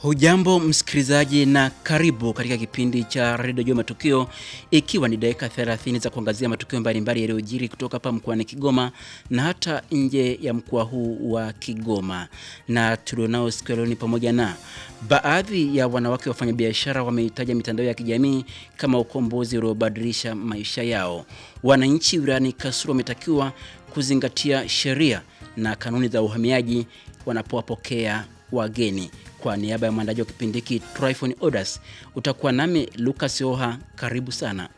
Hujambo msikilizaji na karibu katika kipindi cha redio Jua Matukio, ikiwa ni dakika 30 za kuangazia matukio mbalimbali yaliyojiri kutoka hapa mkoani Kigoma na hata nje ya mkoa huu wa Kigoma. Na tulionao siku ya leo ni pamoja na baadhi ya wanawake wafanyabiashara wameitaja mitandao ya kijamii kama ukombozi uliobadilisha maisha yao. Wananchi wilayani Kasulu wametakiwa kuzingatia sheria na kanuni za uhamiaji wanapowapokea wageni. Kwa niaba ya mwandaji wa kipindi hiki Tryphon Odas, utakuwa nami Lucas Oha. Karibu sana.